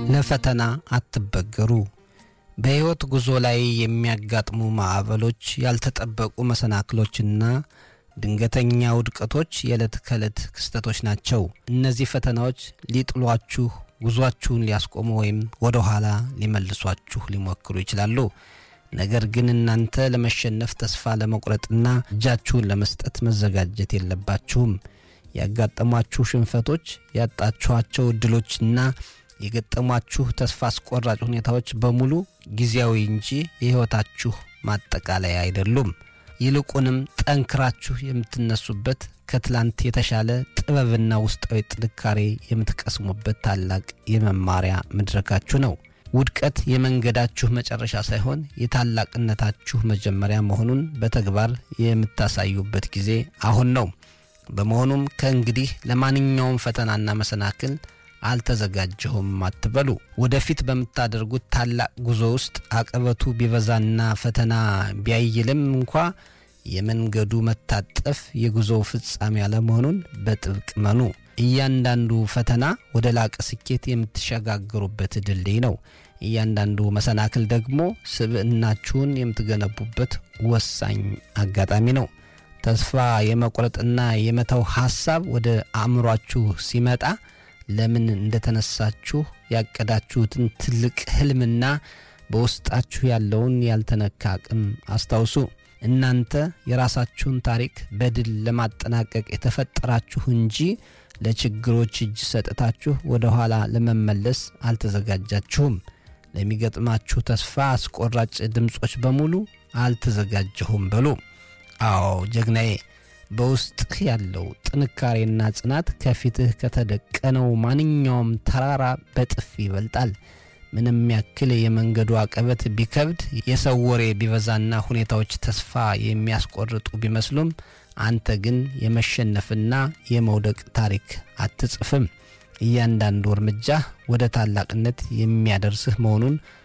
ለፈተና አትበገሩ። በሕይወት ጉዞ ላይ የሚያጋጥሙ ማዕበሎች፣ ያልተጠበቁ መሰናክሎችና ድንገተኛ ውድቀቶች የዕለት ከዕለት ክስተቶች ናቸው። እነዚህ ፈተናዎች ሊጥሏችሁ፣ ጉዟችሁን ሊያስቆሙ ወይም ወደ ኋላ ሊመልሷችሁ ሊሞክሩ ይችላሉ። ነገር ግን እናንተ ለመሸነፍ ተስፋ ለመቁረጥና እጃችሁን ለመስጠት መዘጋጀት የለባችሁም። ያጋጠሟችሁ ሽንፈቶች፣ ያጣችኋቸው እድሎችና የገጠሟችሁ ተስፋ አስቆራጭ ሁኔታዎች በሙሉ ጊዜያዊ እንጂ የሕይወታችሁ ማጠቃለያ አይደሉም። ይልቁንም ጠንክራችሁ የምትነሱበት ከትላንት የተሻለ ጥበብና ውስጣዊ ጥንካሬ የምትቀስሙበት ታላቅ የመማሪያ መድረካችሁ ነው። ውድቀት የመንገዳችሁ መጨረሻ ሳይሆን የታላቅነታችሁ መጀመሪያ መሆኑን በተግባር የምታሳዩበት ጊዜ አሁን ነው። በመሆኑም ከእንግዲህ ለማንኛውም ፈተናና መሰናክል አልተዘጋጀሁም አትበሉ። ወደፊት በምታደርጉት ታላቅ ጉዞ ውስጥ አቀበቱ ቢበዛና ፈተና ቢያይልም እንኳ የመንገዱ መታጠፍ የጉዞው ፍጻሜ አለመሆኑን በጥብቅ መኑ። እያንዳንዱ ፈተና ወደ ላቀ ስኬት የምትሸጋገሩበት ድልድይ ነው። እያንዳንዱ መሰናክል ደግሞ ስብዕናችሁን የምትገነቡበት ወሳኝ አጋጣሚ ነው። ተስፋ የመቁረጥና የመተው ሐሳብ ወደ አእምሯችሁ ሲመጣ ለምን እንደተነሳችሁ ያቀዳችሁትን ትልቅ ሕልምና በውስጣችሁ ያለውን ያልተነካ አቅም አስታውሱ። እናንተ የራሳችሁን ታሪክ በድል ለማጠናቀቅ የተፈጠራችሁ እንጂ ለችግሮች እጅ ሰጥታችሁ ወደ ኋላ ለመመለስ አልተዘጋጃችሁም። ለሚገጥማችሁ ተስፋ አስቆራጭ ድምፆች በሙሉ አልተዘጋጀሁም በሉ። አዎ ጀግናዬ፣ በውስጥህ ያለው ጥንካሬና ጽናት ከፊትህ ከተደቀነው ማንኛውም ተራራ በጥፍ ይበልጣል። ምንም ያክል የመንገዱ አቀበት ቢከብድ፣ የሰው ወሬ ቢበዛና ሁኔታዎች ተስፋ የሚያስቆርጡ ቢመስሉም አንተ ግን የመሸነፍና የመውደቅ ታሪክ አትጽፍም። እያንዳንዱ እርምጃ ወደ ታላቅነት የሚያደርስህ መሆኑን